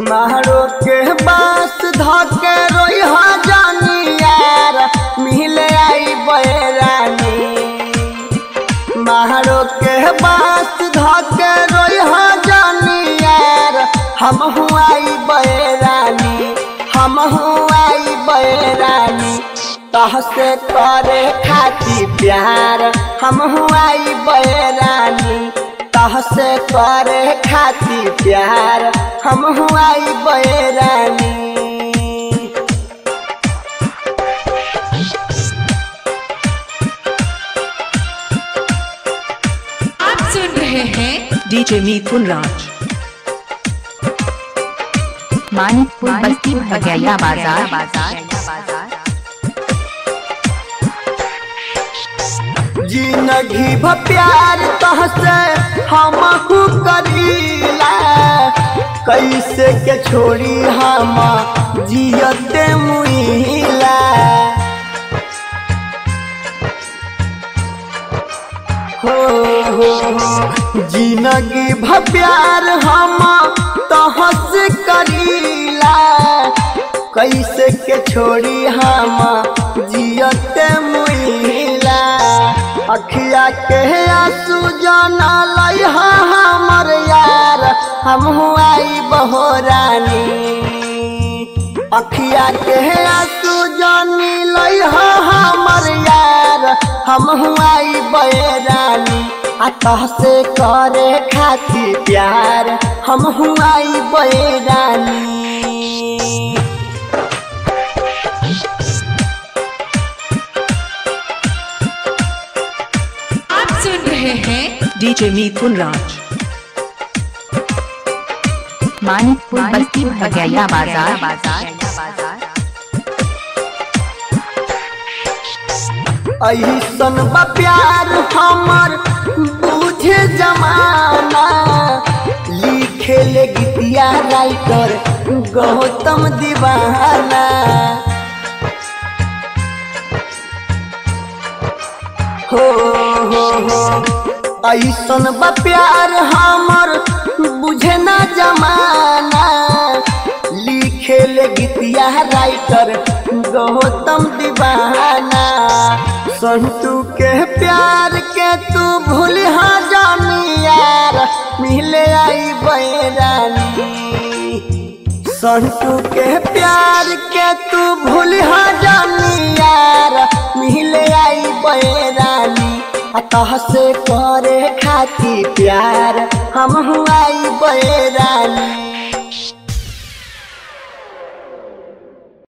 मारो के बास धके रोई जानी यार मिले आई बैरानी मारो के बास धके रोई जानी यार हम आई बैरानी हम आई बैरानी तहसे करे खाती प्यार हम आई बैरानी तहसे करे खाती प्यार हम आई बैरानी आप सुन रहे हैं DJ Mithun Raj. मानिकपुर बस्ती भगैया बाजार जिंदगी भ प्यार तहसे हम करीला कैसे के छोड़ी हम जियते मुइला हो हो हो जिंदगी भ प्यार हम तहसे करीला कैसे के छोड़ी हम जियते मुइला अखिया के आंसू जाना लई हमर यार हम आई बहोरानी अखिया के आंसू जानी लई हमर यार हम आई बहरानी आ तहसे करे खाती प्यार हम आई बहरानी आप सुन रहे हैं DJ Mithun Raj. मानिकपुर बस्ती भगैया बाजार ऐसन बा प्यार हमर बुझे जमाना लिखे ले गीतिया राइटर गौतम दीवाना हो हो हो ऐसन बा प्यार हमर बुझे ना जमाना लिखे ले गीतिया राइटर गौतम दीवाना संतू के प्यार के तू भूल जानी यार मिले आई बैरानी संतू के प्यार के तू भूल जानी यार मिले आई बैरानी अतः से करे खाती प्यार हम आई बैरानी